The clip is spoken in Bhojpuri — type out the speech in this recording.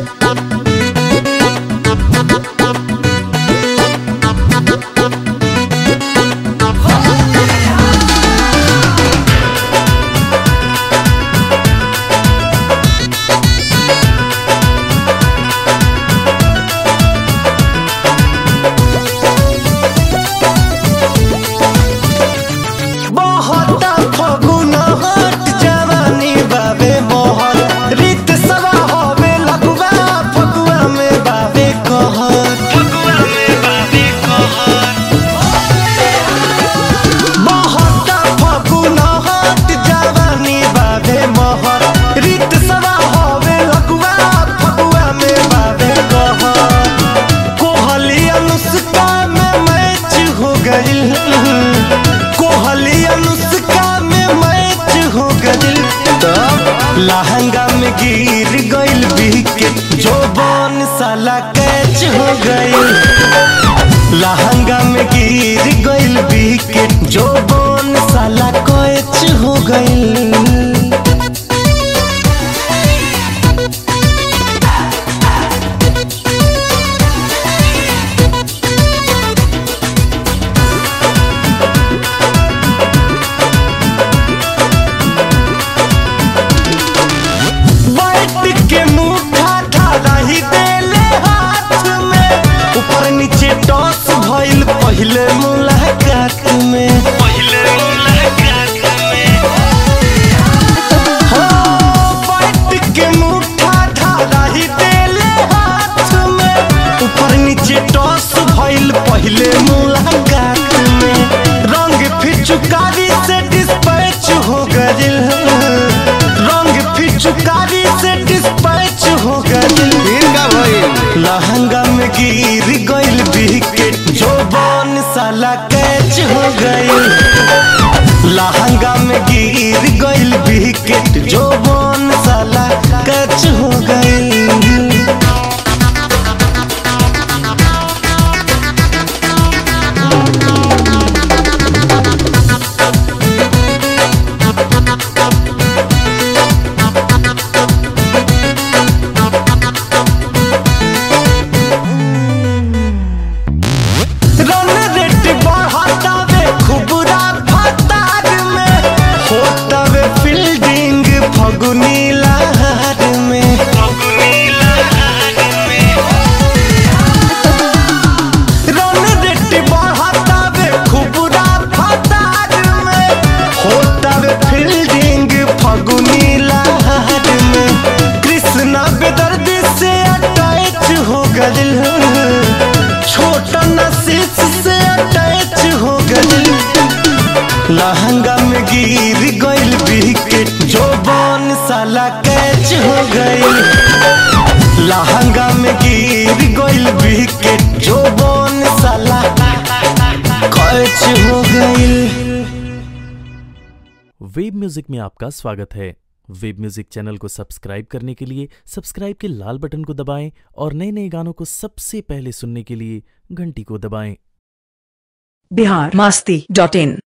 बहुत फगुन हट जवानी बाबे मोहर रीत सवा होवे लगुआ फगुआ में बाबे कहर फगुआ में बाबे कहर बहुत फगुन हट जवानी बाबे मोहर रीत सवा होवे लगुआ फगुआ में बाबे कहर कोहली अनुष्का में मैच हो गई कोहली अनुष्का में मैच हो गई तब लहंगा में गिर गइल विकेट जो बन साला कैच हो गई लहंगा में गिर गइल विकेट जो बन साला कैच हो गई बैठ के मुठा ढाला ही देले हाथ में ऊपर नीचे टॉस भइल पहले मुलाकात में पहले मुलाकात में हो बैठ के मुठा ढाला ही देले हाथ में ऊपर नीचे टॉस भइल पहले मुलाकात में रंग फिचुकारी से डिस्पैच हो गइल रंग फिचुकारी से डिस्पैच हो गइल इनका भइल लहंगा में गिर गइल विकेट जो बन साला कैच हो गइल लहंगा में गिर गइल विकेट जो बन साला कैच हो गइल रन रेट बढ़ातावे खुबरा फतार में होतावे फील्डिंग फगुनी लहर में रन रेट बढ़ातावे खुबरा फतार में होतावे फील्डिंग फगुनी लहर में कृष्णा बेदर्दी से अटैच हो गइल छोटा नसीस से अटैच हो गइल लहंगा में गिर गइल विकेट जो बन साला कैच हो गइल लहंगा में गिर गइल विकेट जो बन साला कैच हो गइल वेब म्यूजिक में आपका स्वागत है वेब म्यूजिक चैनल को सब्सक्राइब करने के लिए सब्सक्राइब के लाल बटन को दबाएं और नए नए गानों को सबसे पहले सुनने के लिए घंटी को दबाएं बिहार मस्ती डॉट इन